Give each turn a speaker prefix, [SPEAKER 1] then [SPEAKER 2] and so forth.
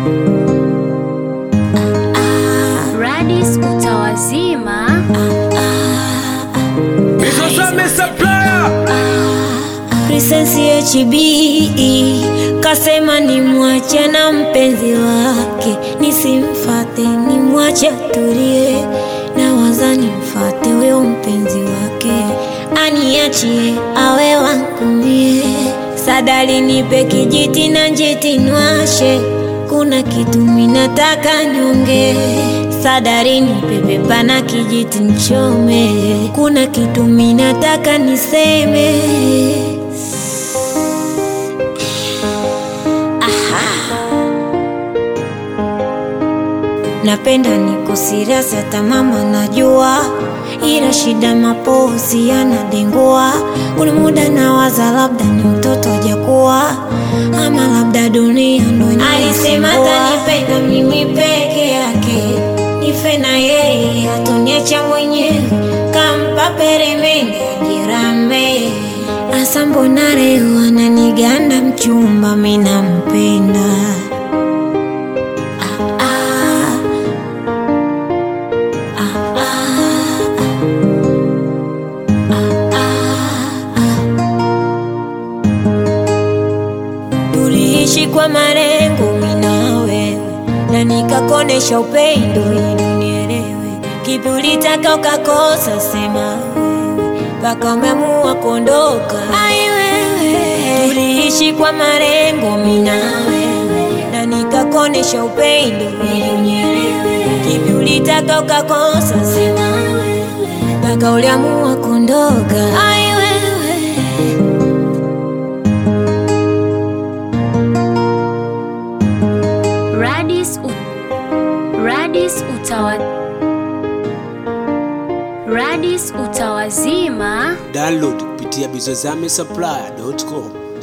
[SPEAKER 1] Radis utawazima.
[SPEAKER 2] Princess HB kasema ni mwache na mpenzi wake, nisimfate ni mwache atulie, na waza nimfate huyo mpenzi wake, aniachie awe wangu mie. Sadali nipe kijiti na njiti nwashe, kuna kitu minataka nyonge. Sadari nipe pepa na kijiti nchome, kuna kitu minataka niseme. Napenda niko serious hata mama najua, ila shida mapozi yanadengua. Kuna muda nawaza labda ni mtoto hajakuwa, ama labda dunia ndo alisema atanipenda mimi peke yake, nife na yeye atoniacha mwenyewe, kampa peremende jirambe. Asa mbona leo ananiganda mchumba, mimi nampenda ah. Tuliishi kwa malengo mimi na wewe, na nikakonesha upendo ili unielewe. Kipi ulitaka ukakosa, sema wewe, mpaka umeamua kuondoka. Ai wewe, tuliishi kwa malengo mimi na wewe, na nikakonesha upendo ili unielewe. Kipi ulitaka ukakosa, sema wewe, mpaka uliamua kuondoka. Ai wewe
[SPEAKER 1] Radis, u... Radis utawa... Radis utawazima.
[SPEAKER 3] Download kupitia bizozame supplier.com.